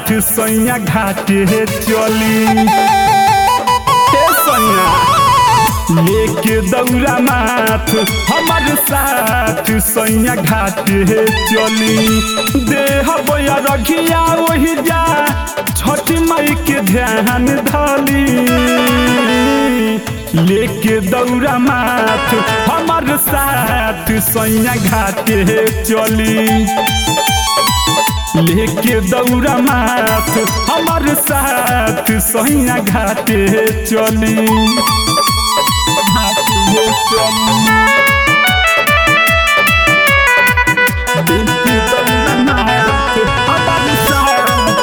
साथ सैया घाटे चली हे सैया लेके दौरा माथ हमार साथ सैया घाटे चली देह बोया रखिया वही जा छठ माई के ध्यान धली लेके दौरा माथ हमार साथ सैया घाटे चली लेके दौरा माथ हमार साथ सैया घाटे चली घाटे चली लेके दौरा माथ हमार साथ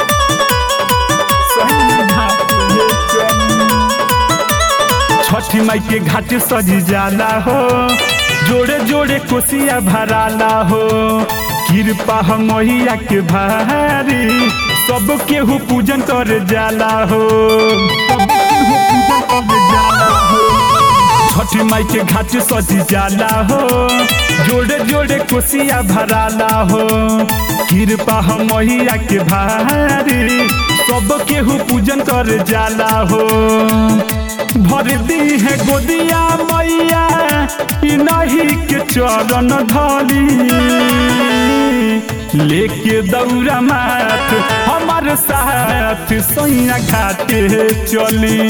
सैया घाटे चली छठी माई के घाट सजी जाला हो जोड़े जोड़े कोसिया भराला हो कृपा मैया के भारी सब केहू पूजन कर जाला हो सब केहू पूजन कर जाला हो छठी माई के घाट सजी जाला हो जोड़े जोड़े कोसिया भराला हो कृपा मैया के भारी सब केहू पूजन कर जाला हो भर दी है गोदिया मैया ई नहीं के चरण ढली लेके दौरा माथ हमार साथ सैया घाटे चली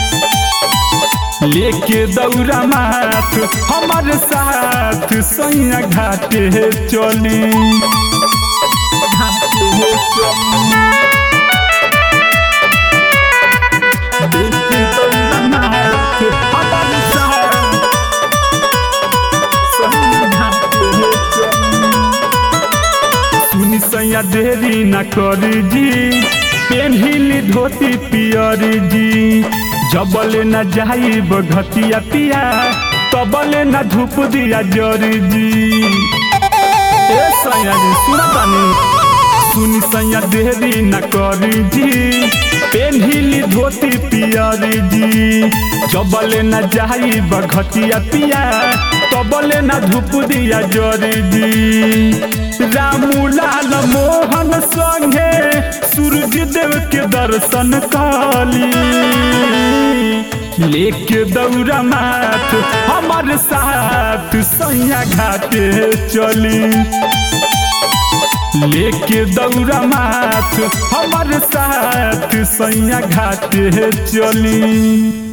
लेके दौरा माथ हमार साथ सैया घाटे चली घाटे चली लेके दौरा माथ हमार साथ सैया घाटे चली सुनी सैया देरी न करी जी पेन्हिली धोती पियर जी जबले न जाई बघतिया पिया तबले न धूप दिया जरी जी ए सैया जी सुना तानी सुनी सैया देरी न करी जी पेन्हिली धोती पियर जी जबले न जाई बघतिया पिया तबले न धूप दिया जरी जी रामू लाल मोहन संगे सूरज देव के दर्शन काली लेके दौरा माथ हमार साथ सैया घाटे चली लेके दौरा माथ हमार साथ सैया घाटे चली